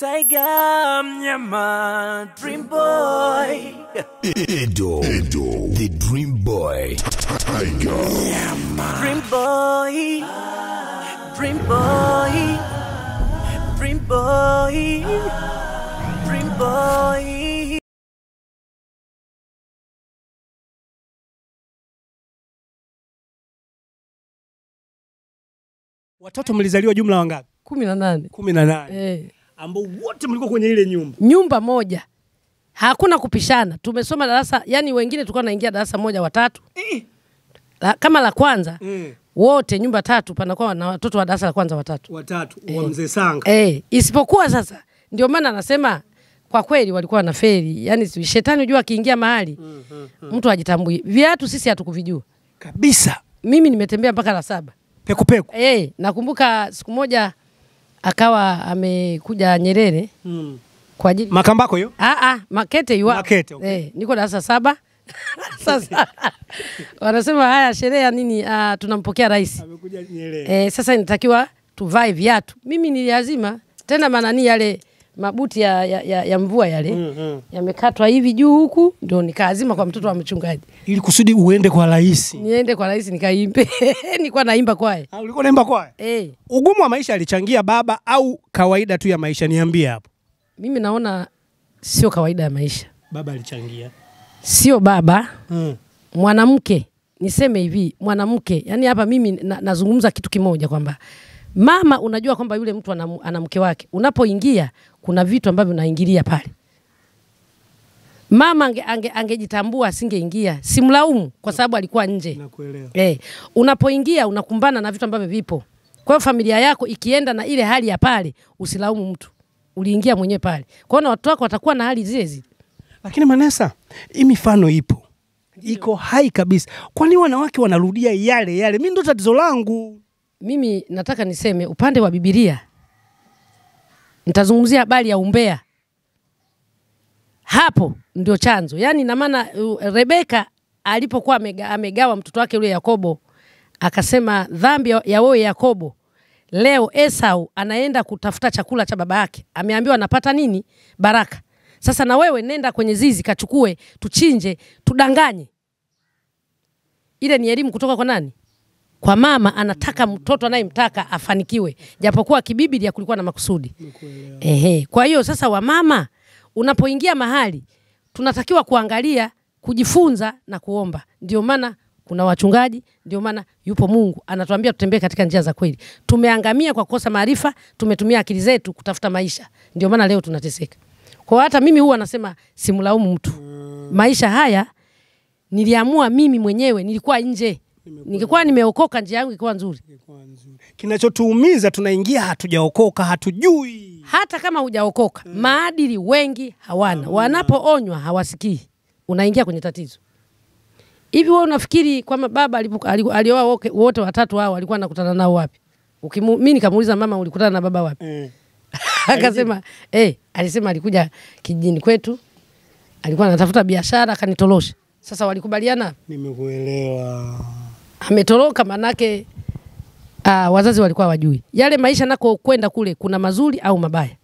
Tiger Mnyama Dream Boy Edo, Edo, the Dream Boy, Tiger, Dream Boy Dream Boy Dream Boy Dream Boy Watoto mlizaliwa jumla wangapi? kumi na nane kumi na nane eh. ambao wote mlikuwa kwenye ile nyumba. nyumba moja hakuna kupishana tumesoma darasa yani wengine tulikuwa naingia darasa moja watatu la, kama la kwanza Mm. wote nyumba tatu panakuwa na watoto wa darasa la kwanza watatu Watatu wa mzee Sanga. eh, isipokuwa sasa ndio maana anasema kwa kweli walikuwa wanaferi yani si- shetani unajua akiingia mahali mtu ajitambui viatu sisi hatukuvijua Kabisa. mimi nimetembea mpaka la saba Peku peku. eh, nakumbuka siku moja akawa amekuja Nyerere Mm. kwa ajili Makambako hiyo? Ah, ah, Makete iwa. Makete, okay. Eh, niko darasa saba. sasa wanasema haya sherehe ya nini? Ah, tunampokea rais. Amekuja Nyerere. Eh, sasa inatakiwa tuvae viatu. Mimi niliazima tena manani yale mabuti ya, ya, ya, ya mvua yale Mm, mm. yamekatwa hivi juu huku, ndio nikaazima kwa mtoto wa mchungaji, Ili kusudi uende kwa rais. niende kwa rais nikaimbe. nilikuwa naimba kwaye Ah, ulikuwa unaimba kwaya? eh, Ugumu wa maisha alichangia baba au kawaida tu ya maisha? Niambie hapo. mimi naona sio kawaida ya maisha, Baba alichangia. sio baba Mm. mwanamke niseme hivi mwanamke yani hapa mimi na, nazungumza kitu kimoja kwamba mama unajua kwamba yule mtu ana, ana mke wake unapoingia kuna vitu ambavyo unaingilia pale mama angejitambua ange, ange angejitambua asingeingia simlaumu kwa sababu alikuwa nje Nakuelewa. Eh, unapoingia unakumbana na vitu ambavyo vipo. Kwa hiyo familia yako ikienda na ile hali ya pale, usilaumu mtu, uliingia mwenyewe pale. Kwa hiyo na watoto wako watakuwa na hali zile zile. Lakini Manesa, hii mifano ipo, iko hai kabisa. Kwani wanawake wanarudia yale yale? Mi ndo tatizo langu. Mimi nataka niseme upande wa Biblia, nitazungumzia habari ya umbea. Hapo ndio chanzo, yaani na maana uh, Rebeka alipokuwa amega, amegawa mtoto wake yule Yakobo, akasema dhambi ya ya wewe Yakobo, leo Esau anaenda kutafuta chakula cha baba yake, ameambiwa anapata nini? Baraka. Sasa na wewe nenda kwenye zizi kachukue, tuchinje, tudanganye. Ile ni elimu kutoka kwa nani? kwa mama anataka mtoto anayemtaka afanikiwe, japokuwa kibiblia kulikuwa na makusudi. Ehe, kwa hiyo sasa, wamama, unapoingia mahali tunatakiwa kuangalia, kujifunza na kuomba. Ndio maana kuna wachungaji, ndio maana yupo Mungu anatuambia tutembee katika njia za kweli. Tumeangamia kwa kukosa maarifa, tumetumia akili zetu kutafuta maisha, ndio maana leo tunateseka. Kwa hiyo hata mimi huwa nasema simlaumu mtu, maisha haya niliamua mimi mwenyewe, nilikuwa nje. Ningekuwa nimeokoka, njia yangu ilikuwa nzuri. Kinachotuumiza tunaingia, hatujaokoka, hatujui. Hata kama hujaokoka, maadili wengi hawana, wanapoonywa hawasikii, unaingia kwenye tatizo. Hivi wewe unafikiri kwamba baba alipo- ali- alioa woke- wote watatu hao alikuwa anakutana nao wapi? Ukimu, mimi nikamuuliza mama, ulikutana na baba wapi? Eh. Akasema eh, alisema alikuja kijijini kwetu, alikuwa anatafuta biashara, akanitorosha. Sasa walikubaliana Nimekuelewa. ametoroka manake ah, wazazi walikuwa wajui yale maisha nako kwenda kule kuna mazuri au mabaya.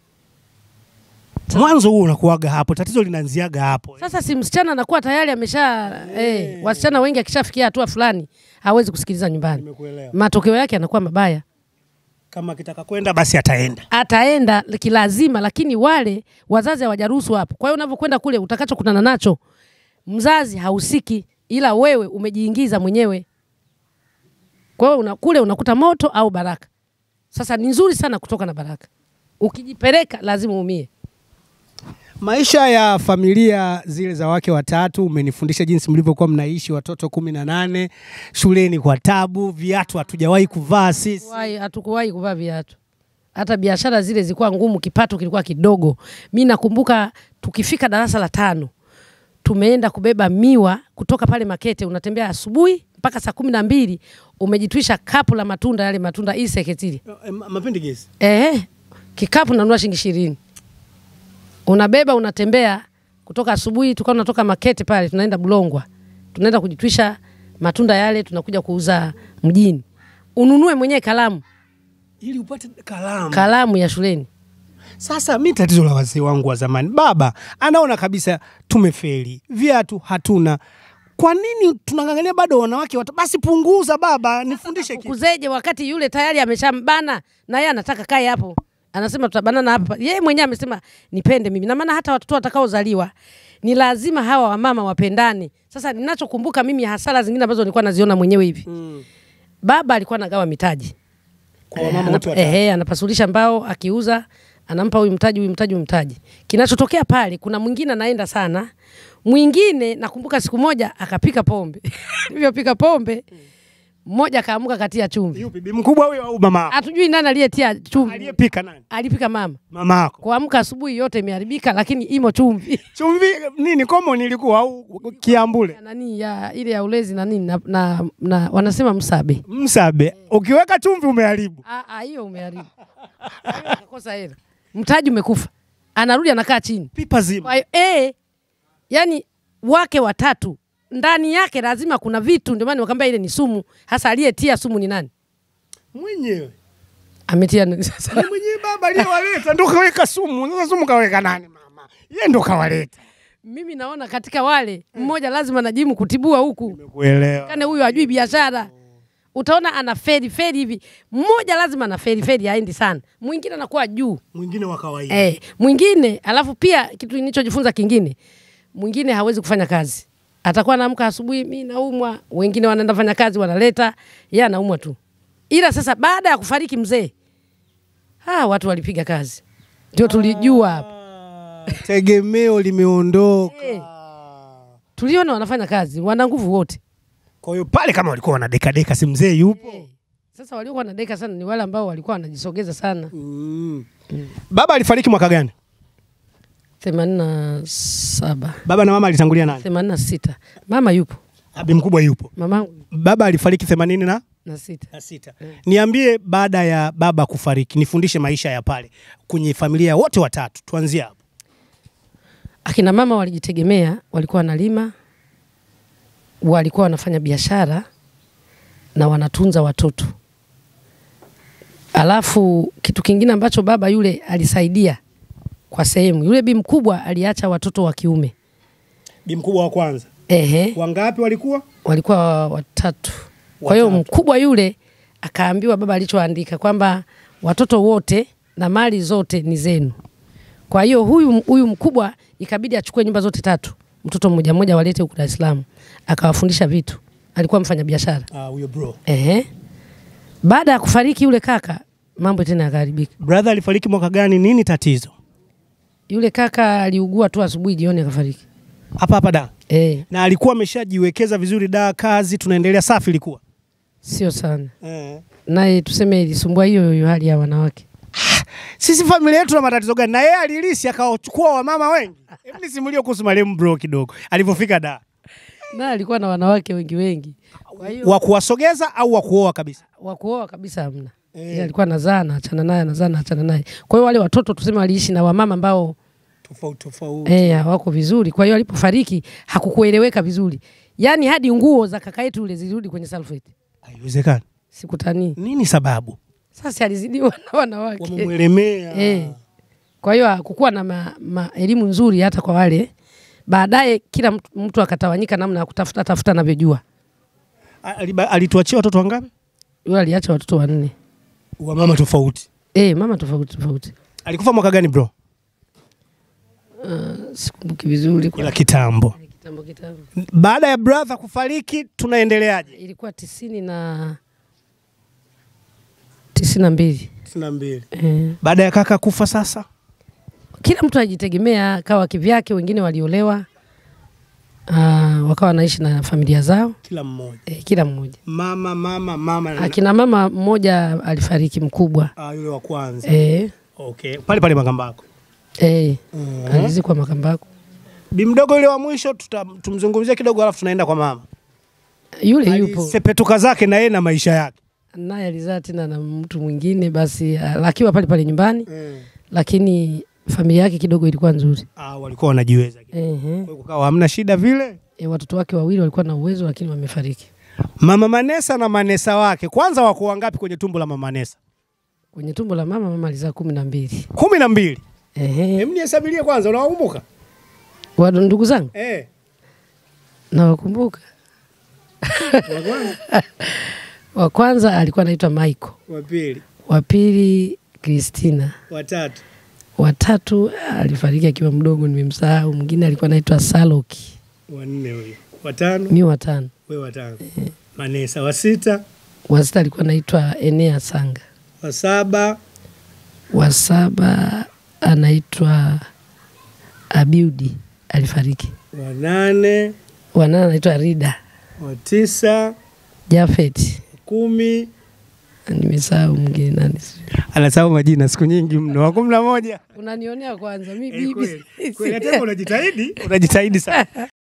Mwanzo huo unakuaga hapo, tatizo linaanziaga hapo. Sasa si msichana anakuwa tayari amesha eh, wasichana wengi akishafikia hatua fulani hawezi kusikiliza nyumbani, Nimekuelewa. matokeo yake yanakuwa mabaya. Kama akitaka kwenda basi ataenda. Ataenda kilazima, lakini wale wazazi hawajaruhusu hapo. Kwa hiyo unavyokwenda kule, utakachokutana nacho mzazi hausiki, ila wewe umejiingiza mwenyewe. Kwa hiyo una, kule unakuta moto au baraka. Sasa ni nzuri sana kutoka na baraka, ukijipeleka lazima uumie. Maisha ya familia zile za wake watatu, umenifundisha jinsi mlivyokuwa mnaishi, watoto kumi na nane shuleni kwa tabu, viatu hatujawahi kuvaa sisi. Hatukuwahi- hatukuwahi kuvaa viatu. Hata biashara zile zilikuwa ngumu, kipato kilikuwa kidogo. Mi nakumbuka tukifika darasa la tano tumeenda kubeba miwa kutoka pale Makete, unatembea asubuhi mpaka saa kumi na mbili umejitwisha kapu la matunda yale matunda iseketili Mapendi gesi. eh, kikapu nanunua shilingi ishirini unabeba unatembea kutoka asubuhi, tukawa tunatoka Makete pale tunaenda Bulongwa, tunaenda kujitwisha matunda yale, tunakuja kuuza mjini. Ununue mwenyewe kalamu Ili upate kalamu. kalamu ya shuleni Sasa mi tatizo la wazee wangu wa zamani, baba anaona kabisa tumefeli, viatu hatuna. Kwa nini tunang'ang'ania bado wanawake wata... Basi punguza baba, nifundishe kitu. kuzeje wakati yule tayari ameshambana na yeye anataka kae hapo anasema tutabanana hapa yeye mwenyewe amesema nipende mimi na maana hata watoto watakaozaliwa ni lazima hawa wamama wapendane sasa ninachokumbuka mimi hasara zingine ambazo nilikuwa naziona mwenyewe hivi Mm. baba alikuwa anagawa mitaji Kwa wamama Eh, wote anap- watatu. ehe, anapasulisha mbao akiuza anampa huyu mtaji huyu mtaji huyu mtaji kinachotokea pale kuna mwingine anaenda sana mwingine nakumbuka siku moja akapika pombe alivyopika pombe mmoja akaamuka katia chumvi Yupi, bi mkubwa huyo au mama yako? hatujui nani aliyetia chumvi Aliyepika nani? alipika mama Mama yako. kuamka asubuhi yote imeharibika lakini imo chumvi Chumvi nini common ilikuwa au kiambule? nani ya ile ya ulezi na nini na, na, na wanasema msabe Msabe. Ukiweka chumvi umeharibu. Ah, ah, hiyo umeharibu Kwa hiyo akakosa hela mtaji umekufa anarudi anakaa chini Pipa zima. Kwa hiyo eh, yani wake watatu ndani yake lazima kuna vitu, ndio maana nimekwambia ile ni sumu. Hasa aliyetia sumu ni nani? Mwenyewe. Ametia nani sasa? Ni mwenyewe baba aliyewaleta ndo kaweka sumu. Sasa sumu kaweka nani mama? Yeye ndo kawaleta. Mimi naona katika wale mmoja lazima najimu kutibua huku, Nimekuelewa. kane huyu hajui biashara. Utaona ana feri feri hivi, mmoja lazima ana feri feri, haendi sana, mwingine anakuwa juu Mwingine wa kawaida. eh, mwingine alafu pia kitu nilichojifunza kingine, mwingine hawezi kufanya kazi, atakuwa anaamka asubuhi, mi naumwa, wengine wanaenda fanya kazi, wanaleta yeye anaumwa tu. Ila sasa baada ya kufariki mzee, ah, watu walipiga kazi, ndio tulijua hapa, Ah, Tegemeo limeondoka. Eh. tuliona wanafanya kazi, wana nguvu wote. Kwa hiyo pale kama walikuwa wanadekadeka, si mzee yupo. Eh, Sasa waliokuwa wanadeka sana ni wale ambao walikuwa wanajisogeza sana. Mm. Baba alifariki mwaka gani? themanini na saba Baba na mama alitangulia nani? themanini na sita mama yupo, Abi mkubwa yupo. mamangu Baba alifariki themanini na na sita. na sita. Niambie baada ya baba kufariki, nifundishe maisha ya pale kwenye familia wote watatu. Tuanzie hapo. Akina mama walijitegemea, walikuwa wanalima, walikuwa wanafanya biashara na wanatunza watoto. Alafu kitu kingine ambacho baba yule alisaidia kwa sehemu, yule bi mkubwa aliacha watoto wa kiume. Bi mkubwa wa kwanza. Ehe, Wangapi walikuwa? walikuwa watatu. Kwa hiyo Watatu. mkubwa yule akaambiwa baba alichoandika kwamba watoto wote na mali zote ni zenu. Kwa hiyo huyu huyu mkubwa ikabidi achukue nyumba zote tatu, mtoto mmoja mmoja walete huku Dar es Salaam, akawafundisha vitu. Alikuwa mfanya biashara. Ah, huyo bro. Ehe. Baada ya kufariki yule kaka, mambo tena yakaharibika. Brother alifariki mwaka gani? Nini tatizo? Yule kaka aliugua tu asubuhi, jioni akafariki. Hapa hapa da. Eh, Na alikuwa ameshajiwekeza vizuri da, kazi tunaendelea safi ilikuwa. sio sana. Eh. Naye tuseme ilisumbua hiyo hiyo hali ya wanawake. Sisi familia yetu na matatizo gani? Na yeye alilisi akawachukua wamama wengi. Hebu nisimulie kuhusu marehemu bro kidogo alivyofika da. naye alikuwa na wanawake wengi wengi, kwa hiyo Wa kuwasogeza au wa kuoa kabisa? wa kuoa kabisa hamna. Eh. Yeye alikuwa anazaa na achana naye, anazaa na achana naye. Kwa hiyo wale watoto tuseme waliishi na wamama ambao Tofauti tofauti. eh, hawako vizuri. Kwa hiyo alipofariki hakukueleweka vizuri, yaani hadi nguo za kaka yetu ule zilirudi kwenye sulfate. Haiwezekani. Sikutanii. Nini sababu? Sasa alizidiwa na wanawake Wamemwelemea. eh. Kwa hiyo hakukuwa na ma, ma, elimu nzuri hata kwa wale. Baadaye kila mtu, mtu akatawanyika namna ya kutafuta tafuta anavyojua. Aliba- Alituachia watoto wangapi? Yule aliacha watoto wanne. Wa mama tofauti. Eh, mama tofauti tofauti. Alikufa mwaka gani bro? Sikumbuki vizuri kwa Ila kitambo. kitambo kitambo. Baada ya brother kufariki tunaendeleaje? Ilikuwa tisini na tisini na mbili. 92. Eh, Baada ya kaka kufa sasa? kila mtu ajitegemea, kawa kivyake. Wengine waliolewa ah, wakawa wanaishi na familia zao Kila mmoja. eh, kila mmoja. Mama mama mama. Akina mama mmoja alifariki mkubwa Ah, yule wa kwanza. eh, Okay. Pale pale Makambako. eh, Mhm. alizikwa Makambako. Bi mdogo yule wa mwisho tuta, tumzungumzie kidogo alafu tunaenda kwa mama. Yule yupo Alisepetuka zake na yeye na maisha yake. naye alizaa tena na mtu mwingine, basi ah, akiwa pale pale nyumbani, lakini familia yake kidogo ilikuwa nzuri. Ah, walikuwa wanajiweza. Kwa Ehe. hiyo kukawa hamna shida vile. E, watoto wake wawili walikuwa na uwezo lakini wamefariki. Mama Manesa na Manesa wake kwanza wako wangapi kwenye tumbo la Mama Manesa? Kwenye tumbo la mama, mama alizaa kumi na mbili. kumi na mbili. Ehe. Hem, nihesabirie kwanza, unawakumbuka? Wa ndugu zangu Eh, nawakumbuka. wa kwanza, Wa kwanza alikuwa anaitwa Michael, wa pili, wa pili Christina, wa tatu, wa tatu alifariki akiwa mdogo, nimemsahau. Mwingine alikuwa anaitwa Saloki, wa nne huyo, wa tano, mi wa tano. wewe wa tano. Manesa wa sita, Wa sita alikuwa anaitwa Enea Sanga, wa saba, wa saba anaitwa Abiudi alifariki, wa nane, wa nane anaitwa Rida wa tisa, Jafet, kumi. nimesahau mwingine nani sijui. Anasahau majina siku nyingi mno. Wa kumi na moja. Unanionea kwanza mi Eh, bibi kweli. Kweli, hata unajitahidi, unajitahidi sana.